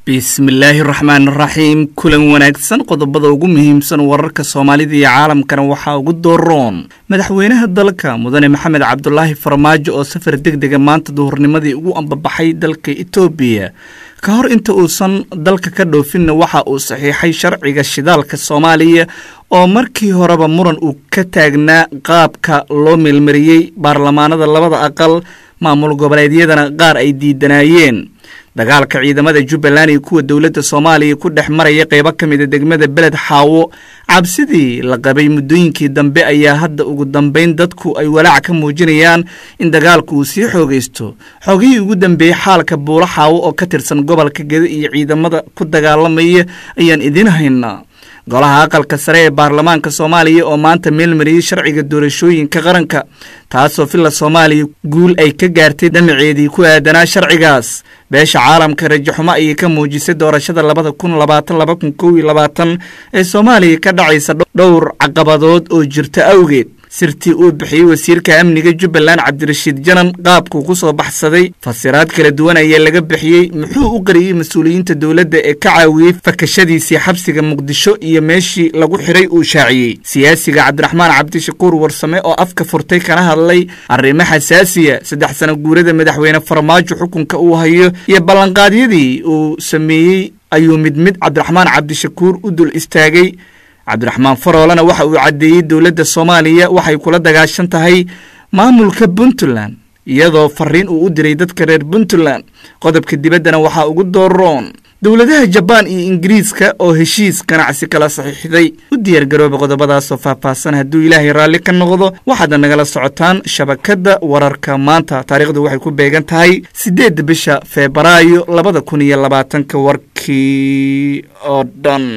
bismillaahi raxmaan raxiim kulan wanaagsan qodobada ugu muhiimsan wararka soomaalida iyo caalamkana waxaa ugu dooroon madaxweynaha dalka mudane maxamed cabdulaahi farmaajo oo safar deg dega maanta duhurnimadii ugu ambabaxay dalka etoobiya ka hor inta uusan dalka ka dhoofinna waxa uu saxiixay sharciga shidaalka soomaaliya oo markii horeba muran uu ka taagnaa qaabka loo meelmariyey baarlamaanada labada aqal maamul goboleedyadana qaar ay diidanaayeen dagaalka ciidamada jubbaland iyo kuwa dowladda soomaaliya ku dhex maraya qeybo ka mida degmada beled xaawo cabsidii la qabay muddooyinkii dambe ayaa hadda ugu dambeyn dadku ay walaac ka muujinayaan in dagaalku uu sii xoogaysto xoogihii ugu dambeeyey xaalka buulo xaawo oo ka tirsan gobolka geda iyo ciidamada ku dagaalamaya ayaan idiin haynaa golaha aqalka sare ee baarlamaanka soomaaliya oo maanta meelmariyey sharciga doorashooyinka qaranka taasoo villa soomaaliya guul ay ka gaartay dhamaceedii ku aadanaa sharcigaas beesha caalamka rajaxumo ayay ka muujisay doorashada labada kun labaatan laba kun kow iyo labaatan ee soomaaliya ka dhacaysa dhowr caqabadood oo jirta awgeed sirtii uu bixiyey wasiirka amniga jubbaland cabdirashiid janan qaabkuu ku soo baxsaday fasiraad kala duwan ayaa laga bixiyey muxuu u qariyey mas-uuliyiinta dowladda ee ka caawiyey fakashadiisii xabsiga muqdisho iyo meeshii lagu xidhay uu shaaciyey siyaasiga cabdiraxmaan cabdishakuur warsame oo afka furtay kana hadlay arrimo xasaasiya saddex sano guurada madaxweyne farmaajo xukunka uu hayo iyo ballanqaadyadii uu sameeyey ayuu mid mid cabdiraxmaan cabdishakuur u dul istaagay cabdiraxmaan faroolena waxa uu caddeeyey dowladda soomaaliya waxay kula dagaashan tahay maamulka puntland iyadoo fariin uu u diray dadka reer puntland qodobka dibaddana waxaa ugu dooroon dowladaha jabaan iyo ingiriiska oo heshiis ganacsi kala saxiixday u diyaargarooba qodobadaasoo faahfaahsan hadduu ilaahay raalli ka noqdo waxaadna nagala socotaan shabakadda wararka maanta taariikhdu waxay ku beegan tahay siddeedda bisha febraayo labada kun iyo labaatanka warkii oo dhan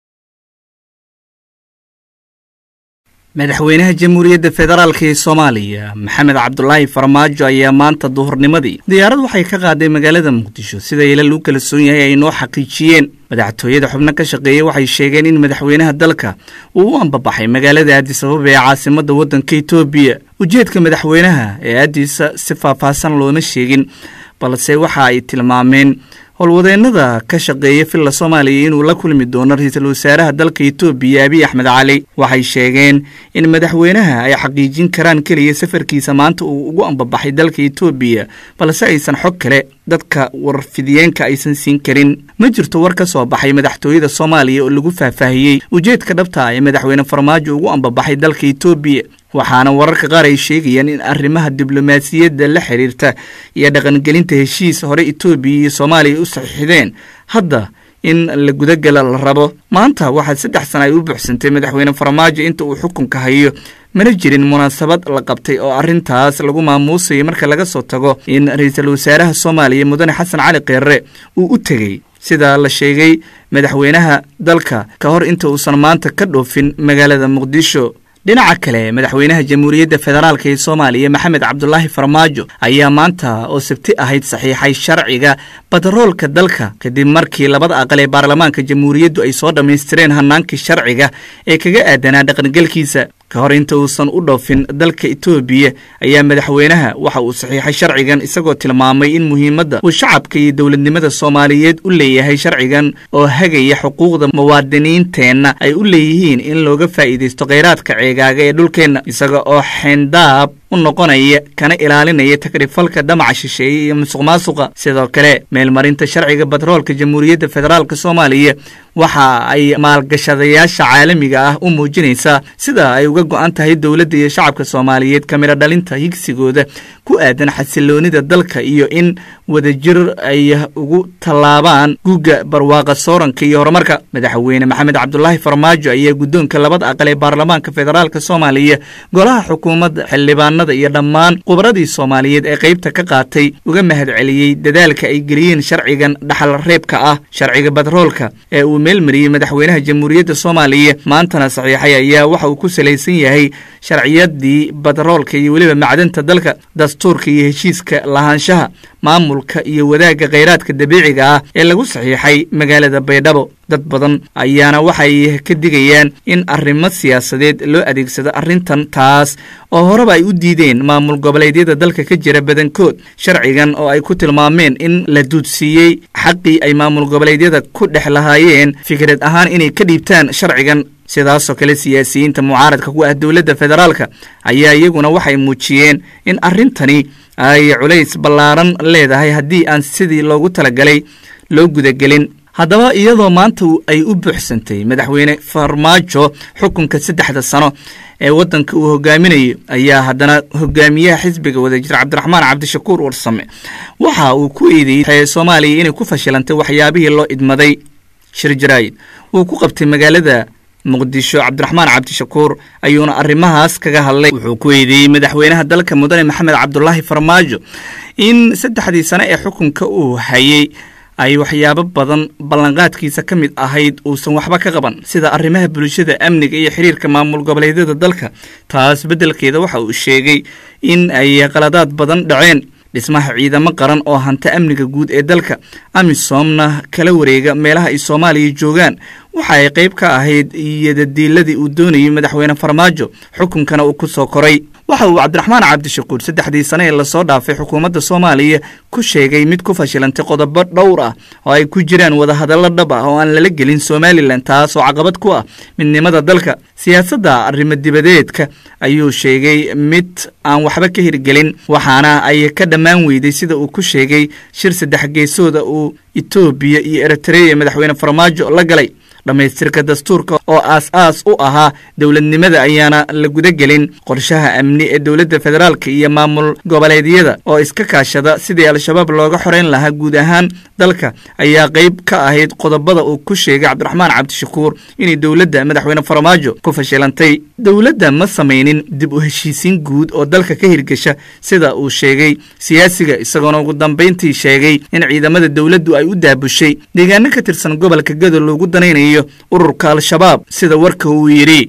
madaxweynaha jamhuuriyadda federaalk ee soomaaliya maxamed cabdulaahi farmaajo ayaa maanta duhurnimadii diyaarad waxay ka qaaday magaalada muqdisho sida ilal u kala soon yahay ay noo xaqiijiyeen madaxtooyada xubno ka shaqeeyey waxay sheegeen in madaxweynaha dalka uu u ambabaxay magaalada aadisababa ee caasimadda waddanka etoobiya ujeedka madaxweynaha ee aadisa si faahfaahsan looma sheegin balse waxa ay tilmaameen howlwadeennada ka shaqeeya villa soomaaliya inuu la kulmi doono ra-iisul wasaaraha dalka etoobiya abiy axmed cali waxay sheegeen in madaxweynaha ay xaqiijin karaan keliya safarkiisa maanta uu ugu ambabaxay dalka etoobiya balse aysan xog kale dadka warfidiyeenka aysan siin karin ma jirto war ka soo baxay madaxtooyada soomaaliya oo lagu faahfaahiyey ujeedka dhabta ee madaxweyne farmaajo ugu ambabaxay dalka etoobiya waxaana wararka qaar ay sheegayaan in arrimaha diblomaasiyadda la xiriirta iyo dhaqangelinta heshiis hore etoobiya iyo soomaaliya u saxiixdeen hadda in la gudagala la rabo maanta waxaa saddex sana ay u buuxsantay madaxweyne farmaajo inta uu xukunka hayo mana jirin munaasabad la qabtay oo arrintaas lagu maamuusayay marka laga soo tago in ra-iisul wasaaraha soomaaliya mudane xasan cali keerre uu u tegey sida la sheegay madaxweynaha dalka ka hor inta uusan maanta ka dhoofin magaalada muqdisho dhinaca kale madaxweynaha jamhuuriyadda federaalk ee soomaaliya maxamed cabdulaahi farmaajo ayaa maanta oo sabti ahayd saxiixay sharciga badaroolka dalka kadib markii labada aqal ee baarlamaanka jamhuuriyaddu ay soo dhammaystireen hanaankii sharciga ee kaga aadanaa dhaqangelkiisa ka hor inta uusan u dhoofin dalka etoobiya ayaa madaxweynaha waxa uu saxiixay sharcigan isagoo tilmaamay in muhiimadda uu shacabka iyo dowladnimada soomaaliyeed u leeyahay sharcigan oo hagaya xuquuqda muwaadiniinteenna ay u leeyihiin in looga faa'iidaysto kheyraadka ceegaaga ee dhulkeenna isaga oo xeendaab u noqonaya kana ilaalinaya takrifalka dhamaca shisheeye iyo musuq maasuqa sidoo kale meelmarinta sharciga batroolka jamhuuriyadda federaalk soomaaliya waxa ay maalgashadayaasha caalamiga ah u muujinaysaa sida ay uga go-an tahay dowladda iyo shacabka soomaaliyeed kamiro dhalinta higsigooda ku aadan xasiloonida dalka iyo in wadajir ay ugu tallaabaan guga barwaaqa sooranka iyo horumarka madaxweyne maxamed cabdulaahi farmaajo ayaa guddoonka labada aqal ee baarlamaanka federaalk soomaaliya golaha xukuumadda xildhibaanada iyo dhammaan khubradii soomaaliyeed ee qaybta ka qaatay uga mahad celiyey dadaalka ay geliyeen sharcigan dhaxal reebka ah sharciga batroolka ee uu meelmariyey madaxweynaha jamhuuriyadda soomaaliya maantana saxiixay ayaa waxa uu ku salaysan yahay sharciyadii batroolka iyo weliba macdanta dalka dastuurka iyo heshiiska lahaanshaha maamulka iyo wadaagga kheyraadka dabiiciga ah ee lagu saxiixay magaalada baydhabo dad badan ayaana waxay ka digayaan in arrimo siyaasadeed loo adeegsado arrintan taas oo horeba ay u diideen maamul goboleedyada dalka ka jira badankood sharcigan oo ay ku tilmaameen in la duudsiiyey xaqii ay maamul goboleedyada ku dhex lahaayeen fikrad ahaan inay ka dhiibtaan sharcigan sidaasoo kale siyaasiyiinta mucaaradka ku ah dowladda federaalka ayaa iyaguna waxay muujiyeen in arrintani ay culays ballaaran leedahay haddii aan sidii loogu talagalay loo gudagelin haddaba iyadoo maanta ay u buuxsantay madaxweyne farmaajo xukunka saddexda sano ee waddanka uu hogaaminayo ayaa haddana hogaamiyaha xisbiga wadajir cabdiraxmaan cabdishakuur warsame waxa uu ku eedeeyey soomaaliya inay ku fashilantay waxyaabihii loo idmaday shir jaraayid wuu ku qabtay magaalada muqdisho cabdiraxmaan cabdishakuur ayuuna arrimahaas kaga hadlay wuxuu ku eedeeyey madaxweynaha dalka mudane maxamed cabdulaahi farmaajo in saddexdii sane ee xukunka uu hayey ay waxyaabo badan ballanqaadkiisa ka mid ahayd uusan waxba ka qaban sida arrimaha bulshada amniga iyo xiriirka maamul goboleedyada dalka taas beddelkeeda waxa uu sheegay in ay qaladaad badan dhaceen dhismaha ciidamo qaran oo hanta amniga guud ee dalka amisomna kala wareega meelaha ay soomaaliya joogaan waxa ay qayb ka ahayd iyodadiiladii uu doonayay madaxweyne farmaajo xukunkana uu ku soo koray waxa uu cabdiraxmaan cabdishakuur saddexdii sane ee lasoo dhaafay xukuumadda soomaaliya ku sheegay mid ku fashilantay qodobo dhowr ah oo ay ku jiraan wadahadallo dhab ah oo aan lala gelin somalilan taas oo caqabad ku ah midnimada dalka siyaasadda arrimo dibadeedka ayuu sheegay mid aan waxba ka hirgelin waxaana ay ka dhammaan weyday sida uu ku sheegay shir saddex geesooda uu etoobiya iyo eritreya madaxweyne farmaajo la galay dhammaystirka dastuurka oo aas-aas u ahaa dowladnimada ayaana la gudagelin qorshaha amni ee dowladda federaalka iyo maamul goboleedyada oo iska kaashada sidii al-shabaab looga xoreyn lahaa guud ahaan dalka ayaa qayb ka ahayd qodobada uu ku sheegay cabdiraxmaan cabdishakuur inay dowladda madaxweyne farmaajo ku fashilantay dowladda ma samaynin dib u heshiisiin guud oo dalka ka hirgesha sida uu sheegay siyaasiga isagoona ugu dambayntii sheegay in ciidamada dowladdu ay u daabushay deegaano ka tirsan gobolka gado loogu danaynayo ururka al-shabaab sida warka uu yidhi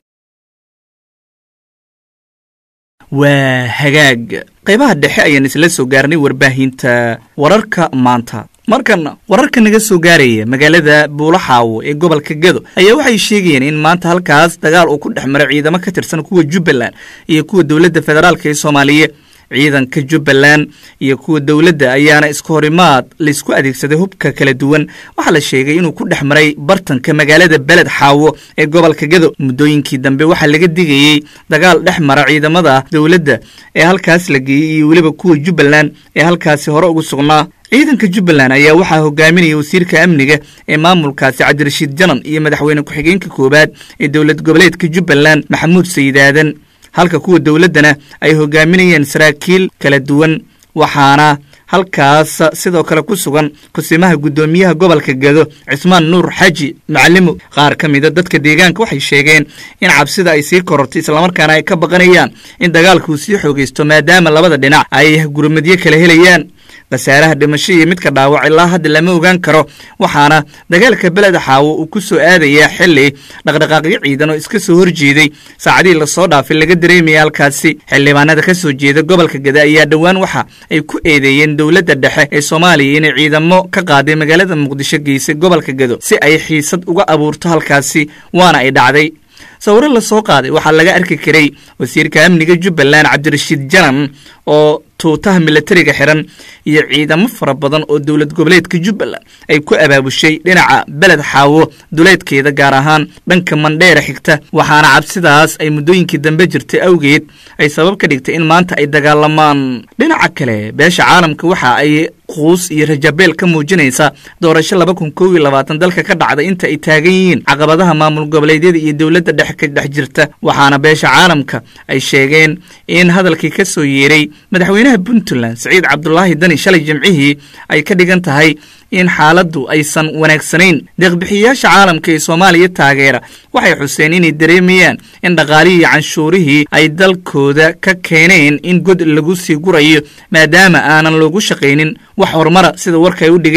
waa hagaag qaybaha dhexe ayaan isla soo gaarnay warbaahinta wararka maanta markan wararka naga soo gaaraya magaalada buulaxaawo ee gobolka gado ayaa waxay sheegayeen in maanta halkaas dagaal uu ku dhex maray ciidamo ka tirsan kuwa jubbaland iyo kuwa dowladda federaalka ee soomaaliya ciidanka jubbaland iyo kuwa dowladda ayaana isku horimaad laysku adeegsaday hubka kala duwan waxaa la sheegay inuu ku dhex maray bartanka magaalada beled xaawo ee gobolka gado muddooyinkii dambe waxaa laga digayey dagaal dhex mara ciidamada dowladda ee halkaas la geeyey iyo weliba kuwa jubbaland ee halkaasi hore ugu sugnaa ciidanka jubbaland ayaa waxaa hogaaminaya wasiirka amniga ee maamulkaasi cabdirashiid janan iyo madaxweyne ku-xigeenka koowaad ee dowlad goboleedka jubbaland maxamuud sayidaadan halka kuwa dowladdana ay hogaaminayeen saraakiil kala duwan waxaana halkaas sidoo kale ku sugan kusimaha guddoomiyaha gobolka gado cismaan nuur xaji macalimo qaar ka mida dadka deegaanka waxay sheegeen in cabsida ay sii korortay islamarkaana ay ka baqanayaan in dagaalkuu sii xoogaysto maadaama labada dhinac ay gurmadyo kala helayaan khasaaraha dhimasho iyo midka dhaawac ilaa hadda lama ogaan karo waxaana dagaalka beleda xaawo uu ku soo aadayaa xili dhaqdhaqaaqyo ciidan oo iska soo horjeeday saacadihii lasoo dhaafay laga dareemaya halkaasi xildhibaanada ka soo jeeda gobolka gada ayaa dhowaan waxa ay ku eedeeyeen dowladda dhexe ee soomaaliya inay ciidamo ka qaaday magaalada muqdisho geysay gobolka gado si ay xiisad uga abuurto halkaasi waana ay dhacday sawiro lasoo qaaday waxaa laga arki karay wasiirka amniga jubbaland cabdirashiid janan oo tuutaha milatariga xiran iyo ciidamo fara badan oo dowlad goboleedka jubbaland ay ku abaabushay dhinaca beled xaawo duleedkeeda gaar ahaan dhanka mandheera xigta waxaana cabsidaas ay muddooyinkii dambe jirtay awgeed ay sabab ka dhigtay in maanta ay dagaalamaan dhinaca kale beesha caalamka waxa ay quus iyo rajabeel ka muujinaysa doorasho laba kun kow iyo labaatan dalka ka dhacda inta ay taagan yihiin caqabadaha maamul goboleedyada iyo dowladda dhexe ka dhex jirta waxaana beesha caalamka ay sheegeen in hadalkii ka soo yeeray madaxweynaha puntland saciid cabdulaahi dani shalay jimcihii ay ka dhigan tahay in xaaladdu aysan wanaagsanayn deeqbixiyayaasha caalamka ee soomaaliya taageera waxay xuseen inay dareemayaan in dhaqaalihii canshuurihii ay dalkooda ka keeneen in god lagu sii gurayo maadaama aanan loogu shaqaynin wax horumara sida warka ay u dhigeen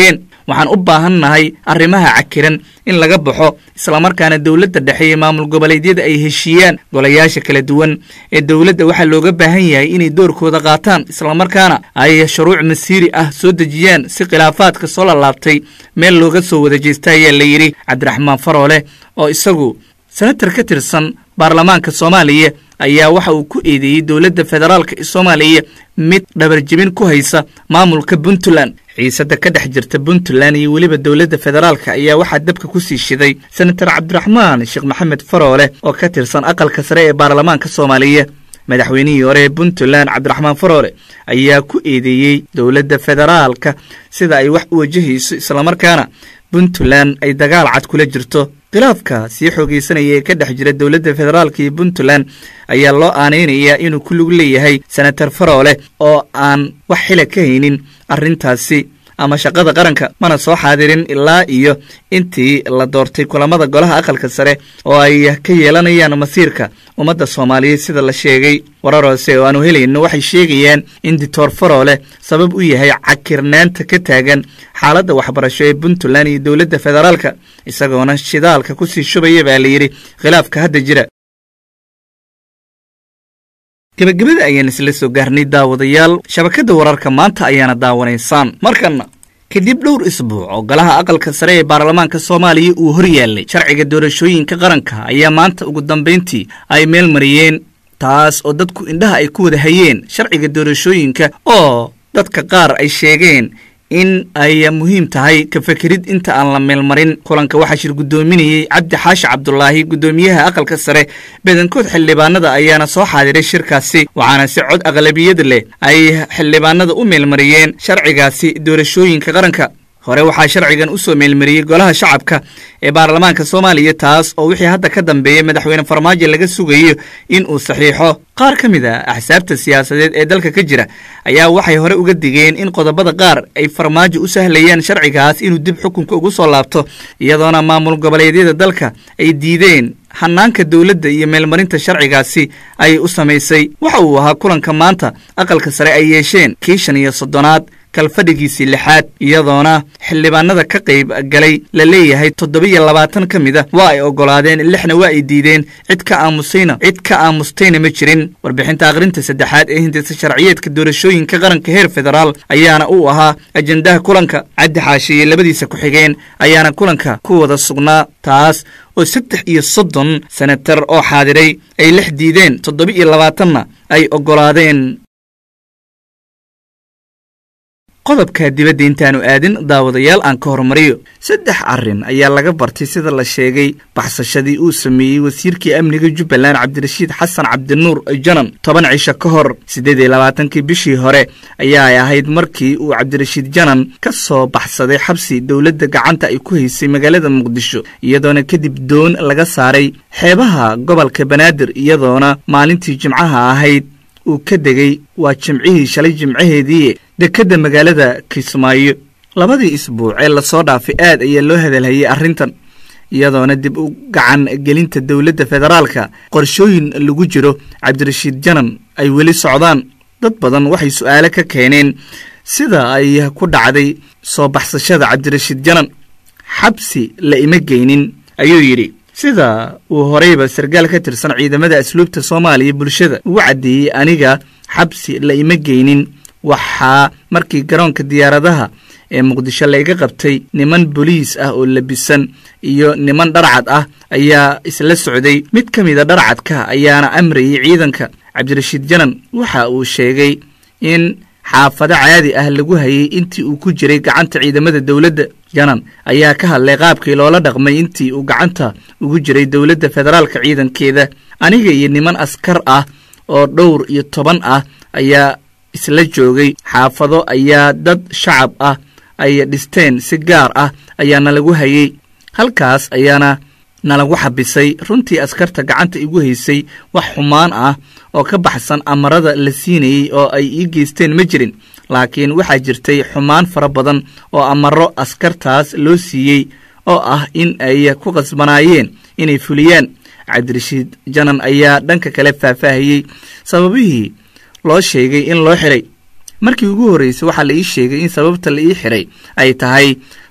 waxaan u baahannahay arrimaha cakiran in laga baxo islamarkaana dowladda dhexe iyo maamul goboleedyada ay heshiiyaan golayaasha kala duwan ee dowladda waxaa looga baahan yahay inay doorkooda qaataan islamarkaana ay shuruuc masiiri ah soo dejiyaan si khilaafaadka soo lalaabtay meel looga soo wada jeesta ayaa la yidhi cabdiraxmaan faroole oo isagu senatar ka tirsan baarlamaanka soomaaliya ayaa waxa uu ku eedeeyey dowladda federaalka ee soomaaliya mid dhabarjebin ku haysa maamulka puntland xiisada ka dhex jirta puntland iyo weliba dowladda federaalka ayaa waxaa dabka ku sii shiday senatar cabdiraxmaan sheekh maxamed faroole oo ka tirsan aqalka sare ee baarlamaanka soomaaliya madaxweynihii hore ee puntland cabdiraxmaan faroole ayaa ku eedeeyey dowladda federaalka sida ay wax u wajahayso islamarkaana puntland ay dagaal cad kula jirto khilaafka sii xoogeysanaya ee ka dhex jira dowladda federaalka iyo puntland ayaa loo aanaynayaa inuu ku lug leeyahay senatar faroole oo aan wax xila ka haynin arrintaasi ama shaqada qaranka mana soo xaadirin ilaa iyo intii la doortay kulamada golaha aqalka sare oo ay ka yeelanayaan masiirka ummadda soomaaliyeed sida la sheegay warar hoose oo aanu helayno waxay sheegayaan in dictor faroole sabab u yahay cakirnaanta ka taagan xaaladda waxbarasho ee puntland iyo dowladda federaalka isagoona shidaalka kusii shubaya baa layidhi khilaafka hadda jira gebagabada ayaan isla soo gaarnay daawadayaal shabakadda wararka maanta ayaana daawanaysaan markanna kadib dhowr isbuuc oo golaha aqalka sare ee baarlamaanka soomaaliya uu hor yaallay sharciga doorashooyinka qaranka ayaa maanta ugu dambayntii ay meel mariyeen taas oo dadku indhaha ay ku wada hayeen sharciga doorashooyinka oo dadka qaar ay sheegeen in ay muhiim tahay ka fekerid inta aan la meelmarin kulanka waxaa shir guddoominayey cabdi xaashi cabdulaahi guddoomiyaha aqalka sare badankood xildhibaanada ayaana soo xaadiray shirkaasi waxaana si cod aqlabiyad leh ay xildhibaanada u meelmariyeen sharcigaasi doorashooyinka qaranka hore waxaa sharcigan u soo meelmariyey golaha shacabka ee baarlamaanka soomaaliya taas oo wixii hadda ka dambeeyey madaxweyne farmaajo laga sugayo in uu saxiixo qaar ka mid a axsaabta siyaasadeed ee dalka ka jira ayaa waxay hore uga digeen in qodobada qaar ay farmaajo u sahlayaan sharcigaas inuu dib xukunka ugu soo laabto iyadoona maamul goboleedyada dalka ay diideen hanaanka dowladda iyo meelmarinta sharcigaasi ay u samaysay waxa uu ahaa kulanka maanta aqalka sare ay yeesheen kii shan iyo soddonaad kalfadhigiisii lixaad iyadoona xildhibaanada ka qayb galay la leeyahay toddoba-iyo labaatan ka mid a waa ay oggolaadeen lixna waa ay diideen cid ka aamusayna cid ka aamustayna ma jirin warbixinta akhrinta saddexaad ee hindisa sharciyeedka doorashooyinka qaranka heer federaal ayaana uu ahaa ajendaha kulanka caddi xaashi iyo labadiisa ku-xigeen ayaana kulanka ku wada sugnaa taas oo saddex iyo soddon senatar oo xaadiray ay lix diideen toddoba-iyo labaatanna ay oggolaadeen qodobka dibadda intaanu aadin daawadayaal aan ka hormariyo saddex arrin ayaa laga bartay sida la sheegay baxsashadii uu sameeyey wasiirkii amniga jubbaland cabdirashiid xasan cabdinuur janan toban cisho ka hor siddeed iyo labaatankii bishii hore ayaa ay ahayd markii uu cabdirashiid janan ka soo baxsaday xabsi dowladda gacanta ay ku haysay magaalada muqdisho iyadoona kadib doon laga saaray xeebaha gobolka banaadir iyadoona maalintii jimcaha ahayd uu ka degay waa jimcihii shalay jimcaheedii dekedda magaalada kismaayo labadii isbuuc ee lasoo dhaafay aad ayaa loo hadalhayay arrintan iyadoona dib u gacan gelinta dowladda federaalka qorshooyin lagu jiro cabdirashiid janan ay weli socdaan dad badan waxay su'aalo ka keeneen sida ay ku dhacday soo baxsashada cabdirashiid janan xabsi la ima geynin ayuu yidhi sida uu horeyba sarkaal ka tirsan ciidamada asluubta soomaaliya bulshada ugu caddeeyey aniga xabsi la ima geynin waxaa markii garoonka diyaaradaha ee muqdisho layga qabtay niman boliis ah oo labisan iyo niman dharcad ah ayaa isla socday mid ka mida dharcadka ayaana amrayay ciidanka cabdirashiid janan waxa uu sheegay in xaafado caadi ah lagu hayay intii uu ku jiray gacanta ciidamada dowladda janan ayaa ka hadlay qaabkii loola dhaqmay intii uu gacanta ugu jiray dowladda federaalka ciidankeeda aniga iyo niman askar ah oo dhowr iyo toban ah ayaa isla joogay xaafado ayaa dad shacab ah ay dhisteen si gaar ah ayaa nalagu hayay halkaas ayaana nalagu xabisay runtii askarta gacanta igu haysay wax xumaan ah oo ka baxsan amarada la siinayey oo ay ii geysteen ma jirin laakiin waxaa jirtay xumaan fara badan oo amaro askartaas loo siiyey oo ah in ay ku qasbanaayeen inay fuliyaan cabdirashiid janan ayaa dhanka kale faahfaahiyey sababihii loo sheegay in loo xiray markii ugu horreysay waxaa la ii sheegay in sababta la ii xiray ay tahay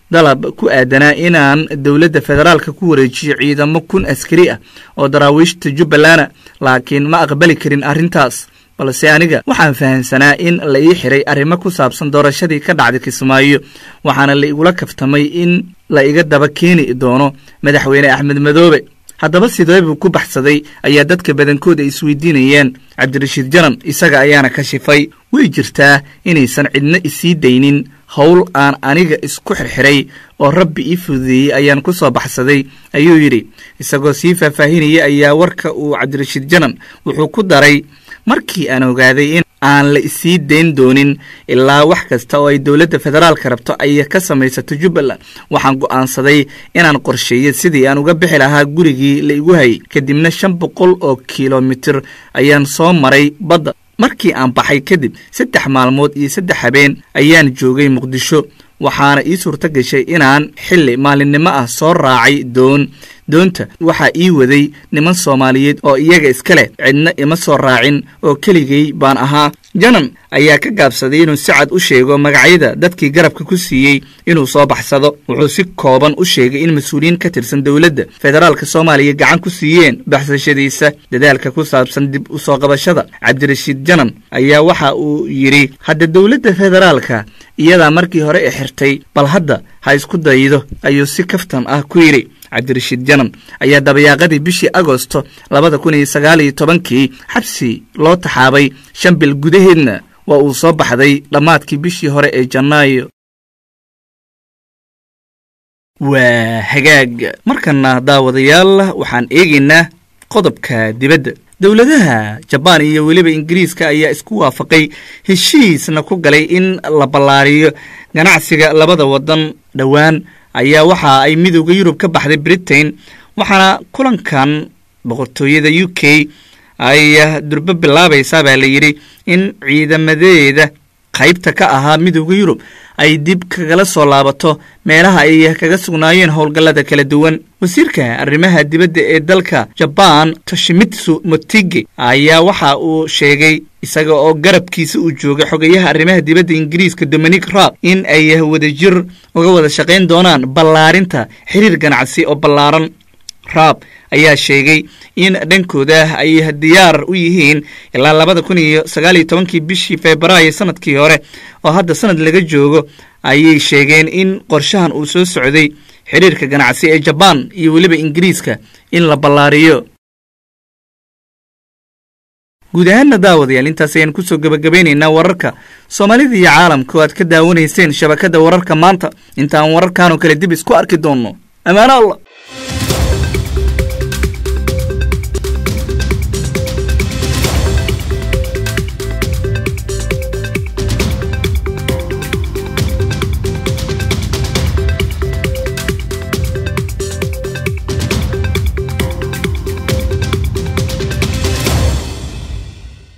dalab ku aadanaa inaan dowladda federaalka ku wareejiyo ciidamo kun askari ah oo daraawiishta jubbalana laakiin ma aqbali karin arrintaas balse aniga waxaan fahamsanaa in la ii xiray arrimo ku saabsan doorashadii ka dhacday kismaayo waxaana la igula kaftamay in la iga daba keeni doono madaxweyne axmed madoobe haddaba sidee buu ku baxsaday ayaa dadka badankooda isweydiinayeen cabdirashiid janan isaga ayaana ka shifay way jirtaa inaysan cidna isii daynin howl aan aniga isku xirxiray oo rabbi ii fududeeyey ayaan ku soo baxsaday ayuu yidhi isagoo sii faahfaahinaya ayaa warka uu cabdirashiid janan wuxuu ku daray markii aan ogaaday in aan la isii dayn doonin ilaa wax kasta oo ay dowladda federaalka rabto ay ka samaysato jubbaland waxaan go'aansaday inaan qorsheeyo sidii aan uga bixi lahaa gurigii la igu hayay kadibna shan boqol oo kilomitir ayaan soo maray badda markii aan baxay kadib saddex maalmood iyo saddex habeen ayaan joogay muqdisho waxaana ii suurto gashay inaan xilli maalinimo ah soo raacay doon doonta waxaa ii waday niman soomaaliyeed oo iyaga iska leh cidna ima soo raacin oo keligay baan ahaa janan ayaa ka gaabsaday inuu si cad u sheego magacyada dadkii garabka ku siiyey inuu soo baxsado wuxuu si kooban u sheegay in mas-uuliyiin ka tirsan dowladda federaalka soomaaliya gacan ku siiyeen baxsashadiisa dadaalka ku saabsan dib u soo qabashada cabdirashiid janan ayaa waxa uu yidhi hadda dowladda federaalka iyadaa markii hore i xirtay bal hadda ha isku daydo ayuu si kaftan ah ku yidhi cabdirashiid janan ayaa dabayaaqadii bishii agosto labada kun iyo sagaal iyo tobankii xabsi loo taxaabay shan bil gudaheedna waa uu soo baxday dhammaadkii bishii hore ee janaayo waa hagaag markana daawadayaal waxaan eegaynaa qodobka dibadda dowladaha jabaan iyo weliba ingiriiska ayaa isku waafaqay heshiisna ku galay in la ballaariyo ganacsiga labada waddan dhowaan ayaa waxa ay midooda yurub ka baxday britain waxaana kulankan boqortooyada u k ay durbo bilaabaysaa baa la yidhi in ciidamadeeda qaybta ka ahaa midooda yurub ay dib kagala soo laabato meelaha ay kaga sugnaayeen howlgallada kala duwan wasiirka arrimaha dibadda ee dalka jabaan toshimitsu motige ayaa waxa uu sheegay isaga oo garabkiisa uu joogay xogayaha arrimaha dibadda ingiriiska dominic raab in ay wadajir uga wada shaqayn doonaan ballaarinta xiriir ganacsi oo ballaaran raab ayaa sheegay in dhankooda ay diyaar u yihiin ilaa labada kun iyo sagaal iyo tobankii bishii febraayo sanadkii hore oo hadda sanad laga joogo ayay sheegeen in qorshahan uu soo socday xiriirka ganacsi ee jabaan iyo weliba ingiriiska in la ballaariyo guud ahaanna daawadayaal intaas ayaan kusoo gebagabaynaynaa wararka soomaalida iyo caalamka oo aad ka daawanayseen shabakadda wararka maanta intaan wararkanoo kale dib isku arki doonno ammaano allah